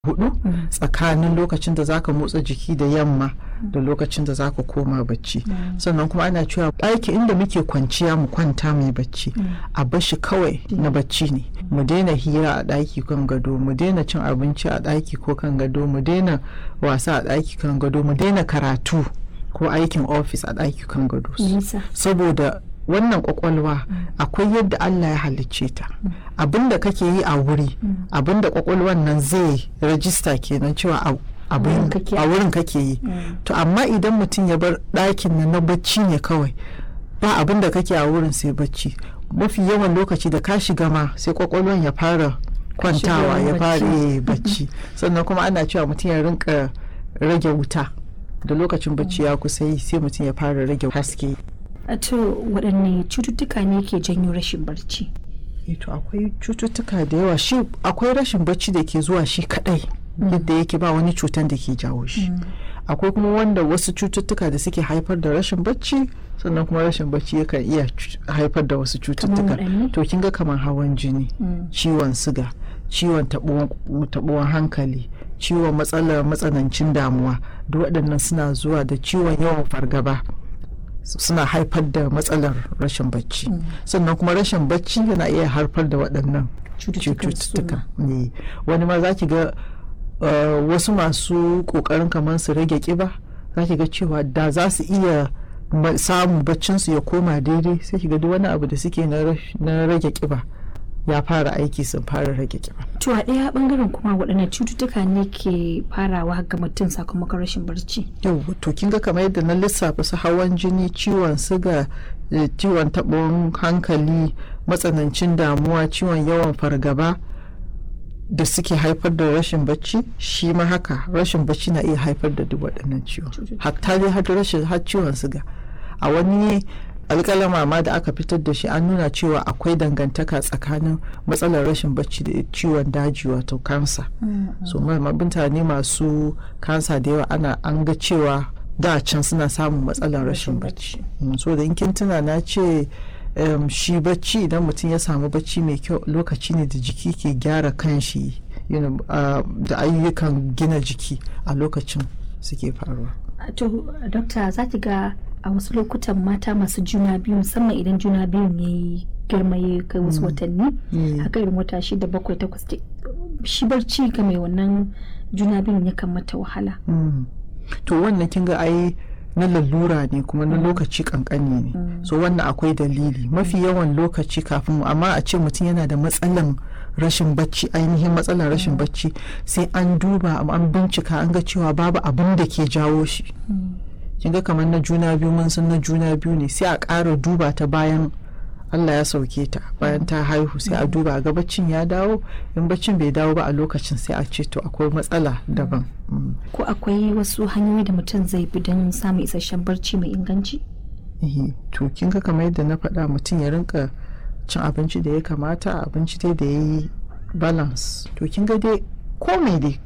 hudu tsakanin lokacin da zaka motsa jiki da yamma da lokacin da zaka koma bacci sannan kuma ana cewa ɗaki inda muke kwanciya mu kwanta mai bacci a bashi kawai na bacci ne mu daina hira a ɗaki kan gado mu daina cin abinci a ɗaki ko kan gado mu daina wasa a ɗaki kan gado mu daina karatu ko aikin ofis a ɗaki kan gado saboda wannan kwakwalwa akwai yadda Allah ya halicce ta abinda kake yi a wuri abinda kwakwalwan nan zai rajista kenan cewa a wurin kake yi to amma idan mutum ya bar ɗakin nan na bacci ne kawai ba abinda kake a wurin sai bacci mafi yawan lokaci da ka shiga ma sai kwakwalwan ya fara kwantawa ya fara bacci sannan kuma ana cewa mutum ya rinka rage wuta da lokacin bacci ya kusa yi sai mutum ya fara rage haske to waɗanne cututtuka ne ke janyo rashin barci to akwai cututtuka da yawa shi akwai rashin barci da ke zuwa shi kadai yadda yake ba wani cutan da ke jawo shi akwai kuma wanda wasu cututtuka da suke haifar da rashin bacci sannan kuma rashin bacci yakan iya haifar da wasu cututtuka to kin ga kamar hawan jini ciwon siga ciwon taɓuwan hankali ciwon matsalar matsanancin damuwa duk waɗannan suna zuwa da ciwon yawan fargaba suna haifar da matsalar rashin bacci sannan kuma rashin bacci yana iya haifar da waɗannan cututtuka ne wani ma za ki ga wasu masu ƙoƙarin kamar su rage ƙiba za ki ga cewa da za su iya samun baccinsu ya koma daidai sai ki ga duk wani abu da suke na rage ƙiba ya fara aiki sun fara rage kiba. To a ɗaya bangaren kuma waɗannan cututtuka ne ke farawa ga mutum sakamakon rashin barci. Yau to kin ga kamar yadda na lissafa su hawan jini, ciwon siga, ciwon taɓon hankali, matsanancin damuwa, ciwon yawan fargaba da suke haifar da rashin bacci shi ma haka rashin bacci na iya haifar da duk waɗannan ciwon. Hatta dai har rashin har ciwon siga. A wani alƙalama ma da aka fitar da shi an nuna cewa akwai dangantaka tsakanin matsalar rashin bacci da ciwon daji wato kansa so mutane masu kansa da yawa ana an ga cewa da can suna samun matsalar rashin bacci so da in kin tuna na ce shi bacci idan mutum ya samu bacci mai kyau lokaci ne da jiki ke gyara kanshi da ayyukan gina jiki a lokacin suke faruwa to dokta za ki ga a wasu lokutan mata masu juna biyu musamman idan juna biyun ya yi girma ya kai wasu watanni haka irin wata shida bakwai takwas shi barci ga mai wannan juna biyun yakan mata wahala to wannan kin ga ai na lalura ne kuma na lokaci kankani ne so wannan akwai dalili mafi yawan lokaci kafin amma a ce mutum yana da matsalan rashin bacci ainihin matsalar rashin bacci sai an duba an bincika an ga cewa babu abin da ke jawo shi kin ga kamar na juna biyu mun san na juna biyu ne sai a ƙara duba ta bayan Allah ya sauke ta bayan ta haihu sai a duba ga baccin ya dawo in baccin bai dawo ba a lokacin sai a ce to akwai matsala daban ko akwai wasu hanyoyi da mutum zai bi don samun isasshen barci mai inganci to kin ga kamar yadda na faɗa mutum ya rinka cin abinci da ya kamata abinci dai da ya yi balance to kin ga dai ko mai dai